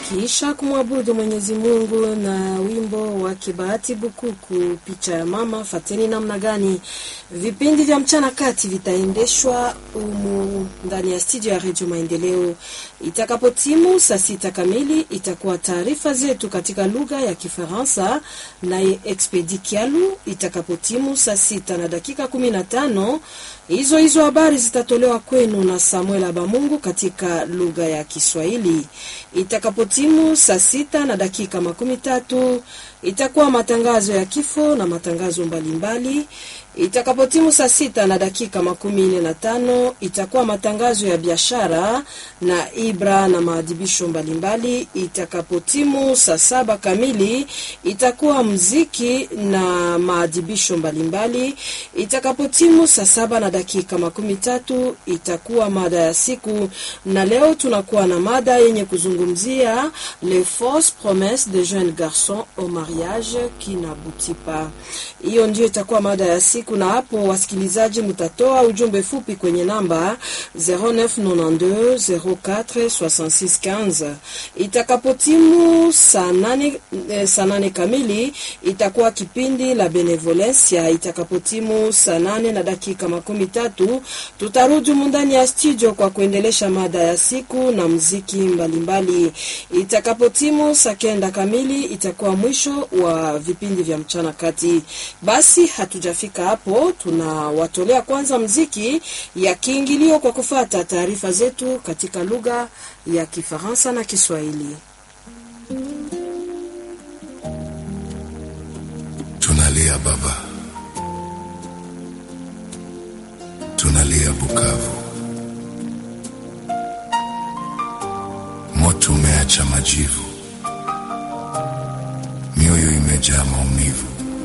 Kisha kumwabudu Mwenyezi Mungu na wimbo wa Kibahati Bukuku, picha ya mama. Fateni namna gani vipindi vya mchana kati vitaendeshwa umu ndani ya studio ya Redio Maendeleo. Itakapotimu saa sita kamili, itakuwa taarifa zetu katika lugha ya Kifaransa naye Expedi Kialu. Itakapotimu saa sita na dakika kumi na tano hizo hizo habari zitatolewa kwenu na Samuel Abamungu katika lugha ya Kiswahili. Itakapotimu saa sita na dakika makumi tatu itakuwa matangazo ya kifo na matangazo mbalimbali. Itakapotimu saa sita na dakika makumi nne na tano itakuwa matangazo ya biashara na ibra na maadhibisho mbalimbali. Itakapotimu saa saba kamili itakuwa mziki na maadhibisho mbalimbali. Itakapotimu saa saba na dakika makumi tatu itakuwa mada ya siku, na leo tunakuwa na mada yenye kuzungumzia les fausses promesses de jeunes garçons au mariage qui n'aboutit pas. Hiyo ndio itakuwa mada ya siku na hapo wasikilizaji, mtatoa ujumbe fupi kwenye namba 0992 04 66 Itakapotimu saa nane, eh, saa nane kamili itakuwa kipindi la Benevolencia. Itakapotimu saa nane na dakika makumi tatu tutarudi mundani ya studio kwa kuendelesha mada ya siku na mziki mbalimbali. Itakapotimu saa kenda kamili itakuwa mwisho wa vipindi vya mchana kati. Basi hatujafika hapo, tunawatolea kwanza mziki ya kiingilio kwa kufata taarifa zetu katika lugha ya Kifaransa na Kiswahili. Tunalia baba, tunalia Bukavu, moto umeacha majivu, mioyo imejaa maumivu